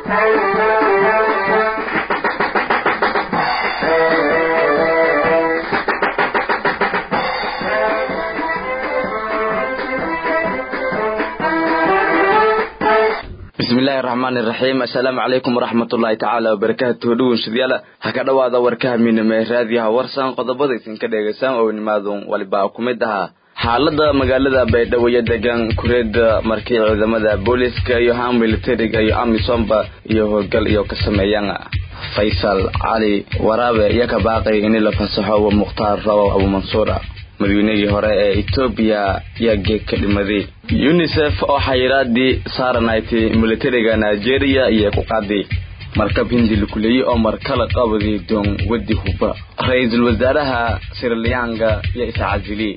bismillahi raxmaani raxiim assalaamu calaykum waraxmatullaahi tacaala wabarakaatuhu dhugunshadyaala ha ka dhowaada warkaha miiname raadiyaha warsan qodobada idinka dhegaysaan oo nimaadun walibaa ku mid ahaa xaalada magaalada baydhabo iyo degan kureeda markii ciidamada booliska iyo haan militariga iyo amisomba iyo howlgal iyo ka sameeyaan faysal cali waraabe iyo ka baaqay in la fasaxo mukhtaar rawow abumansuura madaweynihii hore ee etoobiya yaa geeg ka dhimaday unisef oo xayiraadii saaranaytay militariga nigeria iyo ku qaaday markab hindi lakuleeyey oo markala qabadi doon wadi huba ra-iisul wasaaraha sirlianga iyo iscasili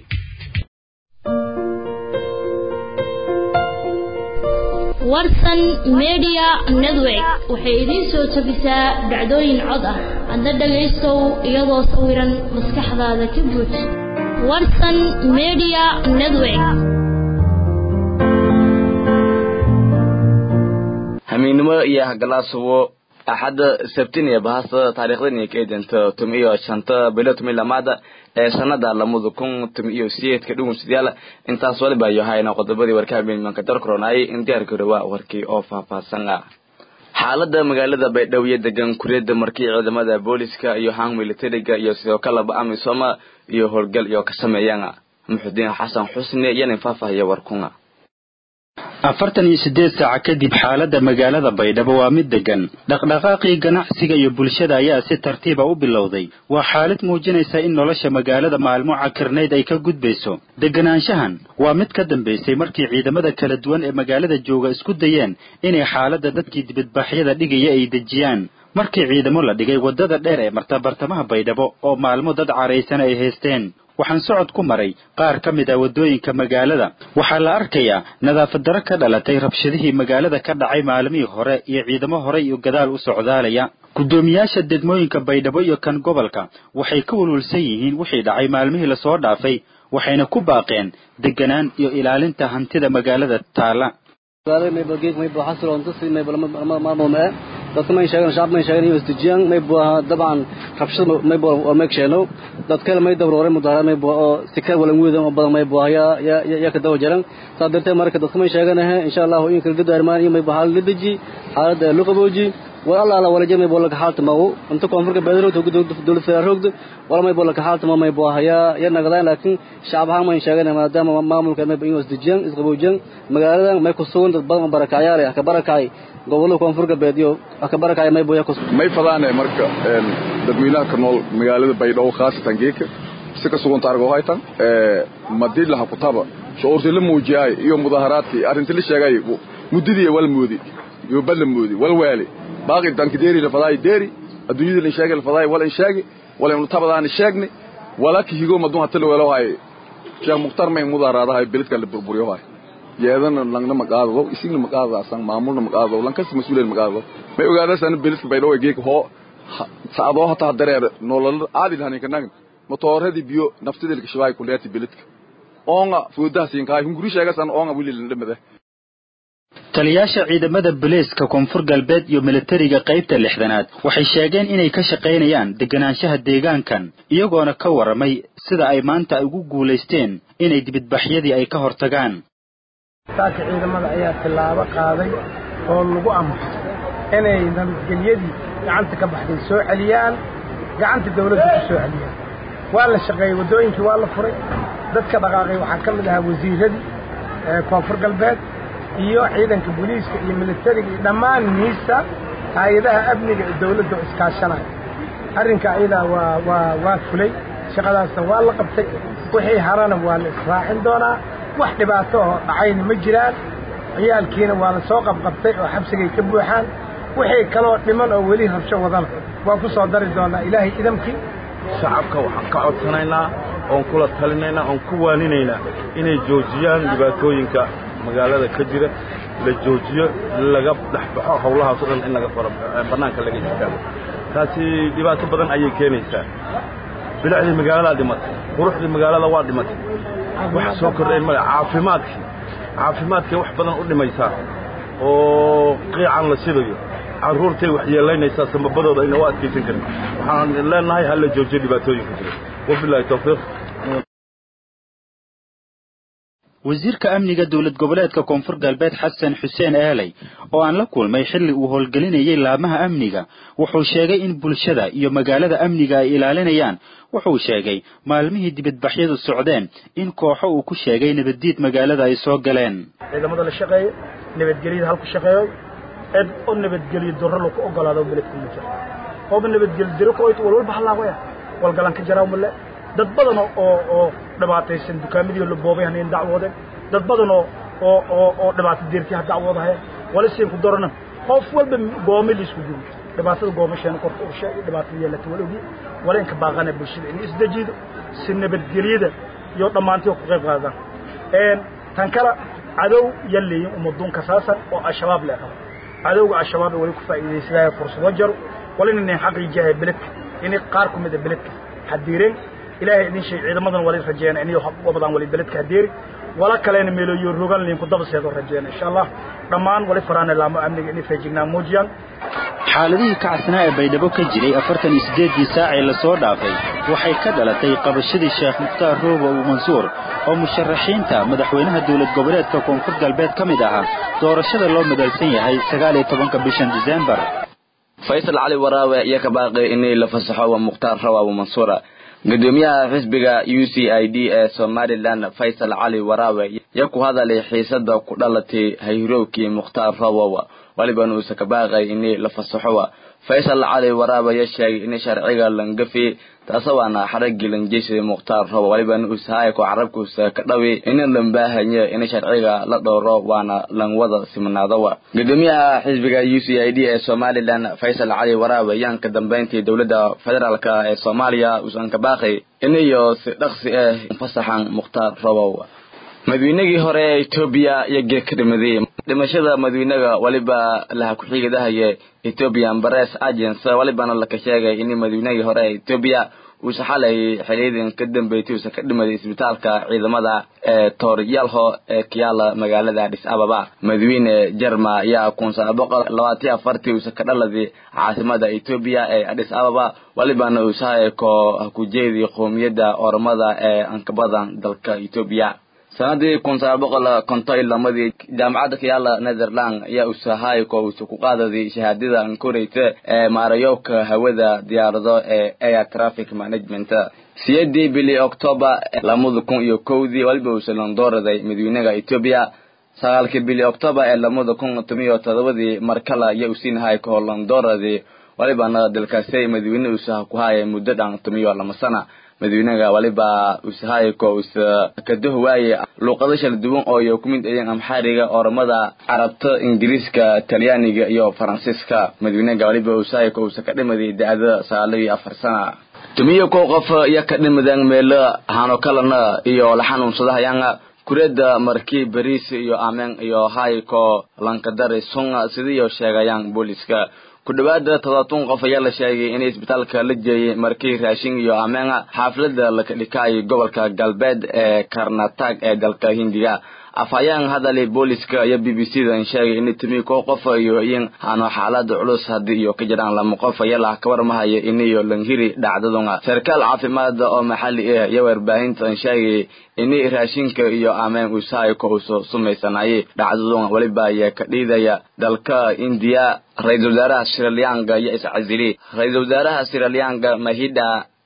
warsan media network waxay idiin soo jebisaa dhacdooyin cod ah hadda dhagaystow iyadoo sawiran maskaxdaada ka buuj warsan media network hamiignimo iyo hagalaasubo axadda sabtin iyo bahasta taariikhdan iyo ka eedanta tum iyo shanta bilo tumi lamaada ee sanada lamada kun tum iyo sideedka dhugunsidayaal intaas waliba yohayna qodobadii warkaha miilmanka darkoronaayay in diyaarka dhawaa warkii oo faahfaahsan ah xaalada magaalada baydhabo iyo degan kureeda markii ciidamada booliska iyo hang militariga iyo sidoo kaleba amisoma iyo howlgal iyo ka sameeyaan muxudiin xasan xusni iyanin faahfaahiya warkunga afartan iyo siddeed saaca kadib xaaladda magaalada baydhabo waa mid degan dhaqdhaqaaqii ganacsiga iyo bulshada ayaa si tartiiba u bilowday waa xaalad muujinaysa in nolosha magaalada maalmo cakirnayd ay ka gudbayso deganaanshahan waa mid ka dambaysay markii ciidamada kala duwan ee magaalada jooga isku dayeen inay xaaladda dadkii dibadbaxyada dhigaya ay dejiyaan markii ciidamo la dhigay waddada dheer ee marta bartamaha baydhabo oo maalmo dad caraysan ay haysteen waxaan socod ku maray qaar ka mid ah waddooyinka magaalada waxaa la arkayaa nadaafad darro ka dhalatay rabshadihii magaalada ka dhacay maalmihii hore iyo ciidamo horey iyo gadaal u socdaalaya guddoomiyaasha degmooyinka baydhabo iyo kan gobolka waxay ka walwalsan yihiin wixii dhacay maalmihii lasoo dhaafay waxayna ku baaqeen deganaan iyo ilaalinta hantida magaalada taala dadka may sheegan shacab may sheegan iyo isdejiyaan may buaha dabcan rabshada may bua oo may sheeno dad kale may dabroore mudahara may bua oo sikar walan weedan oo badan may bua ya ya ya ka dawa jaran saa darteed marka dadka may sheeganahe insha allahu in kala gadaarmaan iyo may bua xaalad la deji xaalada loo qabooji war alla alla wala jir may bua laka xaalta magu inta koonfurka beedroogta dowlad federaalroogda wala may bua laka xaalta ma may bua ya ya nagadaan laakiin shacab ahaan may sheegana maadaama maamulka may bua in isdejiyaan isqaboojiyaan magaaladan may ku sugan dad badan oo barakacyaal ah ka barakacay gobolada koonfur galbeed iyo ka barakaya may buya may fadaane marka dadweynaha ka nool magaalada baydhabo khaasatan geeka si ka suganta argo haytan madii laha kutaba shucuurtii la muujiyaay iyo mudaharaadkii arrintii la sheegay muddadii wal moodi iyo bal moodi wal waali baaqi danki deeri la fadaay deeri adduunyada la sheegay la fadaay wal in sheegi wal in tabadaan sheegni wala ki higo madun hatta wala hay sheekh muxtar may mudaharaadahay biladka la burburiyo hay yeedana langna maqaado isigna maqaado asan maamulna maqaado lankas mas'uulin maqaado may ogaada san bilis baydho geek ho saado hata dareer nolol aadil hanin kanag motoradi biyo naftidil kishwaay kuleeti biladka oonga fuudaha siin kaay hunguri sheega san oonga wili dhimada taliyaasha ciidamada booliiska koonfur galbeed iyo militariga qaybta lixdanaad waxay sheegeen inay ka shaqaynayaan deganaanshaha deegaankan iyagoona ka warramay sida ay maanta ugu guulaysteen inay dibadbaxyadii ay ka hortagaan saaka ciidamada ayaa tillaabo qaaday oo lagu amro inay nabadgelyadii gacanta ka baxday soo celiyaan gacanta dawladda ku soo celiyaan waa la shaqeeyey waddooyinkii waa la furay dadka dhaqaaqay waxaa ka mid ahaa wasiiradii koonfur galbeed iyo ciidanka booliiska iyo militariga iyo dhammaan miisa hay-adaha amniga ee dawladda oo iskaashanaya arrinka ayadaa waa waa waa fulay shaqadaasna waa la qabtay wixii harana waa la israacin doonaa wax dhibaato oo dhacayna ma jiraan ciyaalkiina waa la soo qabqabtay oo xabsigay ka buuxaan wixii kaloo dhiman oo weli rabsho wadana waa ku soo dari doonaa ilaahay idamkii shacabka waxaan ka codsanaynaa oon kula talinaynaa oon ku waaninaynaa inay joojiyaan dhibaatooyinka magaalada ka jira la joojiyo laga dhexbaxo howlahaas o dhan in laga faro bannaanka laga istaago taasi dhibaato badan ayay keenaysaa bilicdii magaaladaa dhimatay quruxdii magaalada waa dhimatay waxa soo kordhay male caafimaadkii caafimaadkay wax badan u dhimaysaa oo qiican la sidayo carruurtay waxyeelaynaysaa samabadooda ayna u adkaysan karin waxaan leenahay ha la joojiyo dhibaatooyinka jira wabilaahi tawfiiq wasiirka amniga dowlad goboleedka koonfur galbeed xasan xuseen aaley oo aan la kulmay xilli uu howlgelinayay laamaha amniga wuxuu sheegay in bulshada iyo magaalada amniga ay ilaalinayaan wuxuu sheegay maalmihii dibadbaxyadu socdeen in kooxo uu ku sheegay nabaddiid magaalada ay soo galeen ciidamada la shaqeeyo nabadgelyada halku shaqeeyo cid oo nabadgelyo darro lagu ogolaado beledka ma jiro ooba nabadgelyo diro ku oyt walwalba halaawaya walgalan ka jaraa male dad badan oo oo dhibaataysan dukaamadii la boobay haneen dacwoodeen dad badan oo oo oo oo dhibaato deertii ha dacwoodahay wala siin ku darana qof walba goome la isku duwi dhibaatada goomasheena korka u sheegay dhibaatada yeelata wala ogi wala inka baaqana bulshada in isdajido si nabadgelyada iyo dhammaantii ku qayb qaadaan een tan kale cadow yalleeyin umaduun kasaasan oo al-shabaab le qaba cadowga al-shabaab wali ku faa'iidaysadaya fursado jaro wala inay xaqiijiyaa beledka inay qaar ku mid ah beledka xadiireen ilaahay idin shay ciidamadan wali rajeena inay wabadaan wali beledka hadeeri wala kaleena meelooyo rogan liin ku dabaseedo rajeena insha allah dhammaan wali faraana laamo amniga inay feejignaan muujiyaan xaaladihii kacsanaa ee baydhabo ka jiray afartan iyo siddeeddii saacee lasoo dhaafay waxay ka dhalatay qabashadii sheekh mukhtaar roobo uu mansuur oo musharaxiinta madaxweynaha dowlad goboleedka koonfur galbeed ka mid ahaa doorashada loo madalsan yahay sagaal iyo tobanka bishan diseembar faysal cali waraawe iyo ka baaqay inay la fasaxo waa mukhtaar rawaabo mansuura gudoomiyaha xisbiga u c i d ee somalilan faysal cali waraawe yo ku hadalay xiisada ku dhalatay hayrowkii mukhtaar rawow walibana uusa ka baaqay inay la fasaxo faysal cali waraawe yo sheegay in sharciga langafi taase waana xaragii lanjeysaday mukhtaar rawo walibana uusahay ko carabkuusa ka dhawi ina lambaahaye in sharciga la dhowro waana lanwada simnaadowa gudoomiyaha xisbiga u c i d ee somalilan faysal cali waraawe yaan ka dambeyntii dowladda federaalk ee soomaaliya uusan ka baaqay inayo si dhaqsi ah fasaxan mukhtaar rawow madaweynagii hore ee etoobiya iyo geed ka dhimaday dhimashada madawynaga waliba laha ku-xigadahaye ethiopian bares agents walibana laka sheegay in madaweynagii hore ee etoobiya uusa xalay xiliyadan ka dambeeytay uusa ka dhimaday isbitaalka ciidamada ee tooryalho ee kiyaala magaalada adis ababa madawyne jerma ayaa kun sagaal boqol labaatiyo afartii uusa ka dhaladay caasimada etoobiya ee adis ababa walibana uusahay ko hakujeedii qoomiyadda oromada ee ankabadan dalka etoobiya sanadii kun sagaal boqol konton iyo lamadii jaamacadda kiyaala netherland ayaa usahay ko uusa ku qaadaday shahaadada ankoreyta ee maarayowka hawada diyaarado ee air traffic management siyeedii bili october lamada kun iyo kowdii waliba uusa londoraday madawynaha etoobiya sagaalkii bili october ee lamada kun tomiyo todobadii markala ayaa usiinahay ko londoradii walibana dalkaasi madawyne uusa ku haya muddo dhan tomiyo lama sana madawynaha waliba usahayko usa kadah waaye luuqado shala duwan oo iyo kumid ayeen amxaariga oromada carabta ingiriiska talyaaniga iyo faransiiska madawynaha waliba usahayko usa ka dhimaday da-da sagaalo iyo afar sana tumiyo kow qof iyo ka dhimadeen meelo hano kalena iyo la xanuunsadahayaan kureeda markii bariis iyo ameen iyo hayko lankadari sunga sidiiyo sheegayaan booliska ku dhawaada todobatun qof ayaa la sheegay in isbitaalka la jeeyay markii raashin iyo ameena xaaflada laka dhikaayay gobolka galbeed ee karnatag ee dalka hindiga afhayeen hadalay booliska iyo b b c dan sheegay in timi ko qof iyo in hano xaalada culus haddii iyo ka jiraan lama qof ayaa la kawarmahaya inayo langhiri dhacdaduna sarkaal caafimaad oo maxalli ah iyo warbaahintan sheegay in raashinka iyo ameen usahay ko uso sumaysanayay dhacdaduna waliba ayaa ka dhiidaya dalka indiya ra-iisul wasaaraha siralianga iyo iscasili ra-iisul wasaaraha siralianga mahida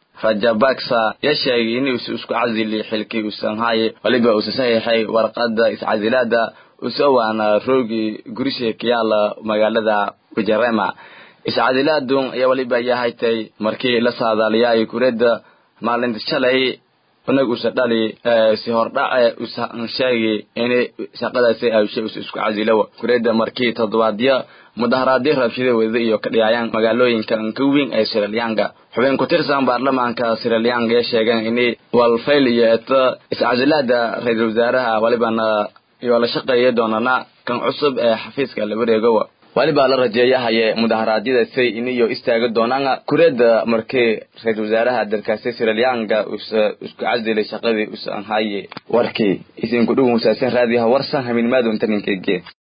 rajabaksa ya sheegay in uusa isku casili xilkii uusan haye waliba uusa saxiixay warqada iscasilaada usa waana roogi gurisha kiyaala magaalada wajarema iscasilaadun ayaa waliba ayaa haytay markii la saadaaliyay kureeda maalinta shalay unag usa dhali si hordhace usa sheegay in shaqadaasi awshe usa isku casilo kureeda markii toddobaadyo mudaharaadyo rabshada wada iyo ka dhigayaan magaalooyinka ankaweyn ee siralyanka xubin ku tirsan baarlamaanka siralyanka ee sheegeen in walfayl iyo eto iscasilaada ra-iisul wasaaraha walibana iyo la shaqeeya doonana kan cusub ee xafiiska la wareegowa waliba la rajeeyahaye mudaharaadyadaasay iniyo istaagi doonaan kureeda markii ra-iisul wasaaraha dalkaasi siralyanka usa isku casilay shaqadii usan haye warkii isinku dhugun usaasan raadiyaha warsan haminmaadunta ninkege